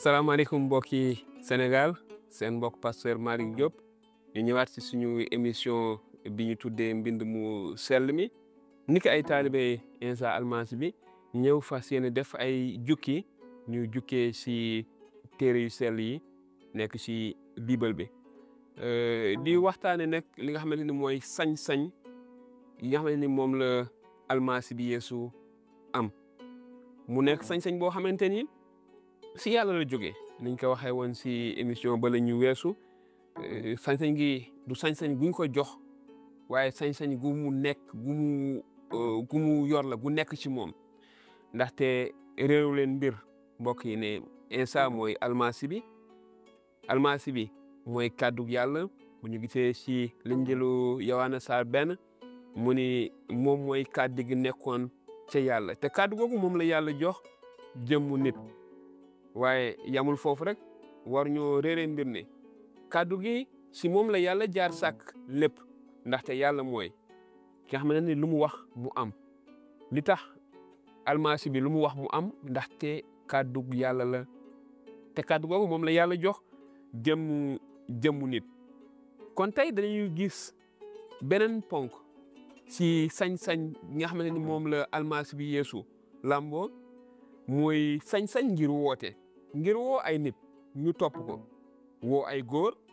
salaamaaleykum mbokki Sénégal seen mbokk pasteur Malick Diop ñu ñëwaat ci suñu émission bi ñu tuddee mbind mu sell mi ni ko ay taalibe Insa Almasi bi ñëw fas yéene def ay jukki ñu jukkee ci téere yu sell yi nekk ci bible bi di waxtaane nag li nga xamante ni mooy sañ-sañ yi nga xamante ni moom la almasi bi Yeesu am mu nekk sañ-sañ boo xamante ni si yàlla la jógee niñ ko waxee woon si émission ba la ñu weesu sañ-sañ gi du sañ-sañ guñ ko jox waaye sañ-sañ gu mu nekk gu mu gu mu yor la gu nekk ci moom ndaxte réew leen mbir mbokk yi ne Insa mooy almasi bi almasi bi mooy kàddu yàlla bu ñu gisee si liñ jëlu Yowaana saar benn mu ni moom mooy kàddu gi nekkoon ca yàlla te kàddu googu moom la yàlla jox jëmmu nit waaye yamul foofu rek war ñoo réeree mbir ne kàddu gi si moom la yàlla jaar sàkk lépp ndaxte yàlla mooy ki nga xamante ni lu mu wax mu am li tax almasi bi lu mu wax mu am ndaxte kàddu yàlla la te kàddu googu moom la yàlla jox jëmmu jëmmu nit kon tey dañuy gis beneen ponk si sañ-sañ nga xamante ni moom la almasi bi Yeesu làmboo mooy sañ-sañ ngir woote ngir woo ay nit ñu topp ko woo ay góor